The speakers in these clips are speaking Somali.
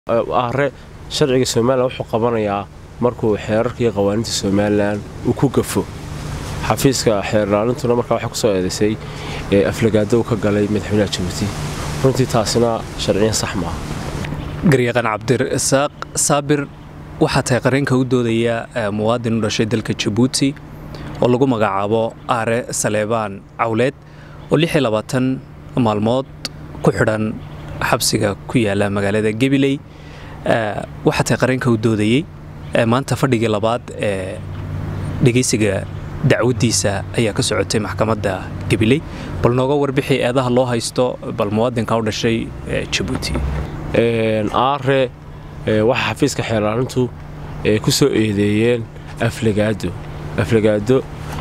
ahre sharciga somalilan wuxuu qabanayaa markuu xeerarka iyo qawaaniinta somalilan uu ku gafo xafiiska xeerlaalintuna markaa waxay kusoo eedaysay aflagaadow ka galay madaxweynaha jabuuti runtii taasina sharciyan sax maaha garyaqaan cabdirasaaq saabir waxaa tahay qareenka u doodaya muwaadin u dhashay dalka jabuuti oo lagu magacaabo aare saleebaan cawleed oo maalmood ku xidhan xabsiga ku yaala magaalada gabiley waxaa tahay qareenka u doodayey maanta fadhigii labaad ee dhegaysiga dacwaddiisa ayaa ka socotay maxkamadda gabiley bal nooga warbixi eedaha loo haysto bal muwaadinka u dhashay jabuuti aare waxaa xafiiska xeerlaalintu ku soo eedeeyeen aflagaado aflagaado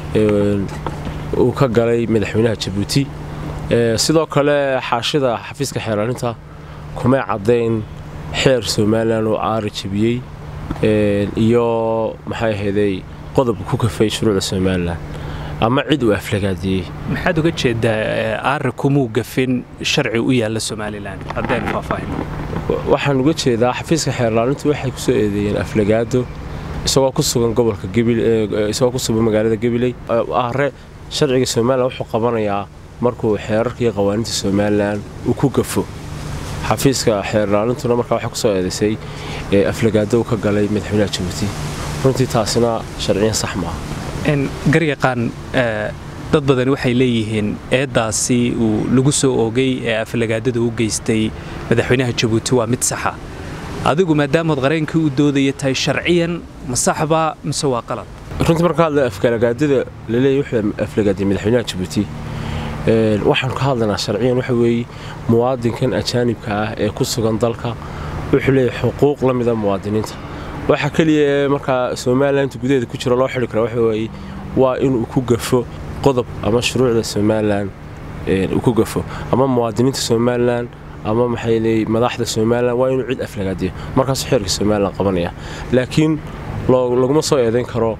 uu ka galay madaxweynaha jabuuti sidoo kale xaashida xafiiska xeerlaalinta kumay caddayn xeer somalilan oo aare jebiyey iyo maxay ahayday qodobka ku kafay shuruucda somalilan ama cid uu aflagaadiyey maxaad uga jeedaa aare kumuu gafin sharci u yaalla somalilan haddeen faahfaahin waxaan uga jeedaa xafiiska xeerlaalintu waxay kusoo eedeeyeen aflagaado isagoo ku sugan gobolka isagoo ku sugan magaalada gabiley aare sharciga somalilan wuxuu qabanayaa markuu xeerarka iyo qawaaniinta somalilan uu ku gafo xafiiska xeerlaalintuna markaa waxay kusoo eedaysay aflagaadow ka galay madaxweynaha jabuuti runtii taasina sharciyan sax maaha garyaqaan dad badan waxay leeyihiin eeddaasi uu lagu soo oogay ee aflagaadada u geystay madaxweynaha jabuuti waa mid saxa adigu maadaamood qareenkii u doodaya tahay sharciyan ma saxbaa mise waa qalad runtii marka hadla aflagaadada laleeyahy wuxuu aflagaadiyay madaxweynaha jabuuti waxaan ka hadlaynaa sharciyan waxa weeye muwaadinkan ajaanibka ah ee ku sugan dalka wuxuu leeyahay xuquuq la mida muwaadiniinta waxa keliya ee markaa somalilan inta gudaheeda ku jiro loo xidhi kara waxa weeye waa inuu ku gafo qodob ama shuruucda somalilan uu ku gafo ama muwaadiniinta somalilan ama maxay leey madaxda somalilan waa inuu cid aflagaadiyo markaasuu xeerka somalilan qabanaya laakiin laguma soo eedayn karo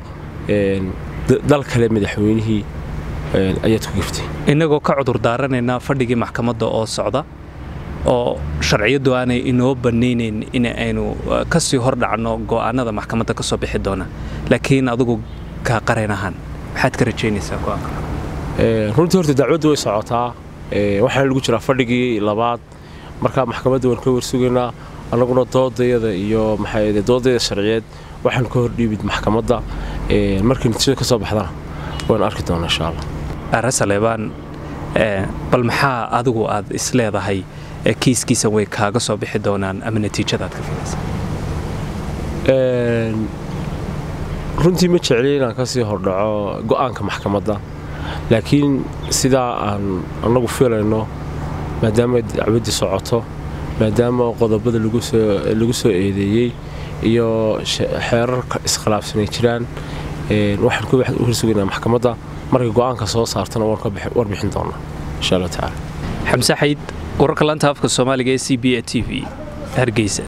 dal kale madaxweynihii ayaad ku gaftay innagoo ka cudur daaranaynaa fadhigii maxkamadda oo socda oo sharciyaddu aanay inoo bannaynayn in aynu ka sii hor dhacno go'aanada maxkamadda ka soo bixi doona laakiin adigu kaa qareen ahaan maxaad ka rajaynaysaa go'aanka runtii horta dacwaddu way socotaa waxaana lagu jiraa fadhigii labaad markaa maxkamadda waan ka warsugaynaa annaguna doodayada iyo maxaa doodayada sharciyeed waxaan ka hordhiibid maxkamadda markii natiijada ka soo baxdana waan arki doonaa insha allah aare saleebaan bal maxaa adigu aad isleedahay kiiskiisa way kaaga soo bixi doonaan ama natiijadaad ka filaysa runtii ma jecliy inaan ka sii hordhaco go'aanka maxkamadda laakiin sidaa aan annagu filayno maadaama dacwaddii socoto maadaama qodobada lagu soo eedeeyey iyo xeerarka iskhilaafsanay jiraan waxaan ku horsugaynaa maxkamadda markay go'aanka soo saartana waan ka warbixin doonaa insha allah tacaala xamse xayd wararka lanta afka soomaaliga ee c b a t v hargeysa